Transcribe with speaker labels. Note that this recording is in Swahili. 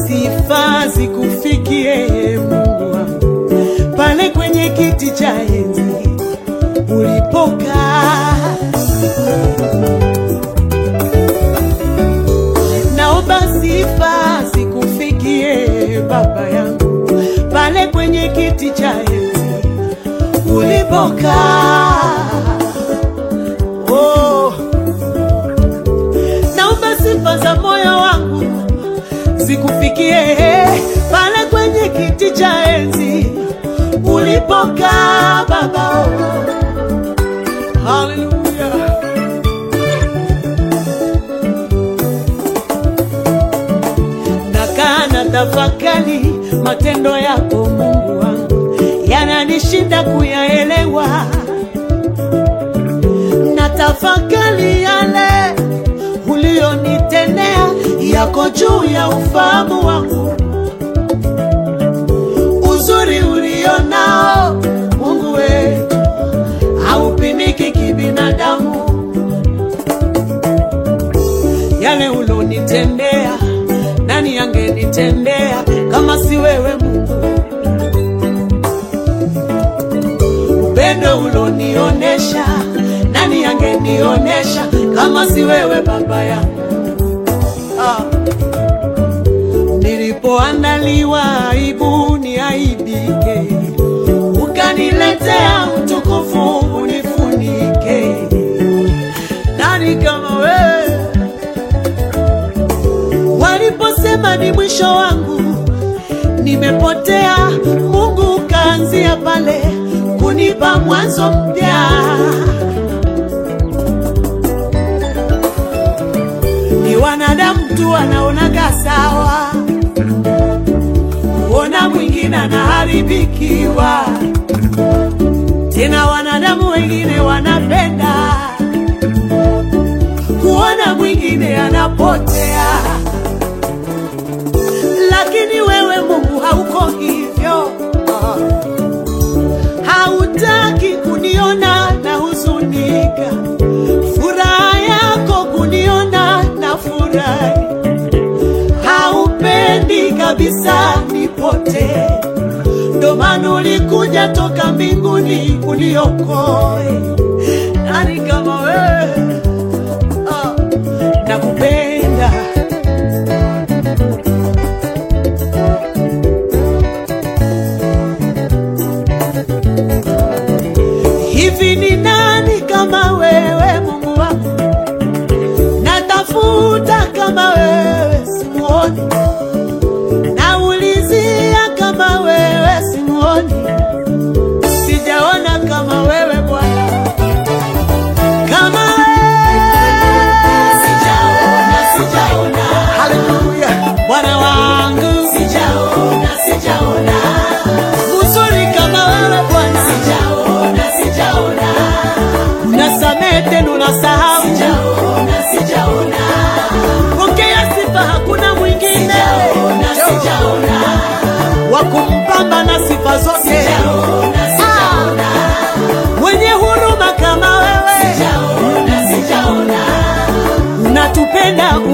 Speaker 1: sifa zikufikie Mungu wangu, pale kwenye kiti cha enzi ulipokaa. Naomba sifa zikufikie Baba yangu, pale kwenye kiti cha enzi ulipokaa. Oh, naomba sifa za moyo wangu zikufikie pale kwenye kiti cha enzi ulipokaa Baba. Haleluya. Nakaa na tafakari matendo yako Mungu wangu, yananishinda kuyaelewa. Na tafakari yale uliyonitendea yako juu ya ufahamu wangu, uzuri ulionao Mungu wetu haupimiki kibinadamu. Yale ulonitendea, nani angenitendea kama si wewe Mungu? Upendo ulonionesha, nani angenionesha kama si wewe Baba yangu? Ah. Nilipoandaliwa aibu niaibike, ukaniletea utukufu unifunike. Nani kama wewe? Waliposema ni mwisho wangu, nimepotea, Mungu ukaanzia pale kunipa mwanzo mpya. Ni wanadamu tu wanaonaga sawa, kuona mwingine anaharibikiwa, tena wanadamu wengine wanapenda kuona mwingine anapotea, lakini wewe Mungu hauko hivyo. Hautaki kuniona na huzunika, furaha yako kuniona na furahi. Haupendi kabisa nipotee, ndo maana ulikuja toka mbinguni uniokoe. Nani kama wewe? Ah, nakupenda hivi. Ni nani kama wewe Mungu wangu? Natafuta kama wewe simuoni, naulizia kama wewe simuoni, sijaona kama wewe Bwana, kama
Speaker 2: Sijaona, sijaona,
Speaker 1: Haleluya, Bwana wangu,
Speaker 2: sijaona, sijaona,
Speaker 1: uzuri kama wewe Bwana,
Speaker 2: sijaona, sijaona,
Speaker 1: unasamehe tena unasahau.
Speaker 2: sijaona, sijaona,
Speaker 1: Pokea sifa, hakuna mwingine
Speaker 2: sijaona, sijaona,
Speaker 1: wa kumpamba na sifa zote,
Speaker 2: sijaona, sijaona,
Speaker 1: mwenye huruma kama wewe,
Speaker 2: sijaona, sijaona,
Speaker 1: unatupenda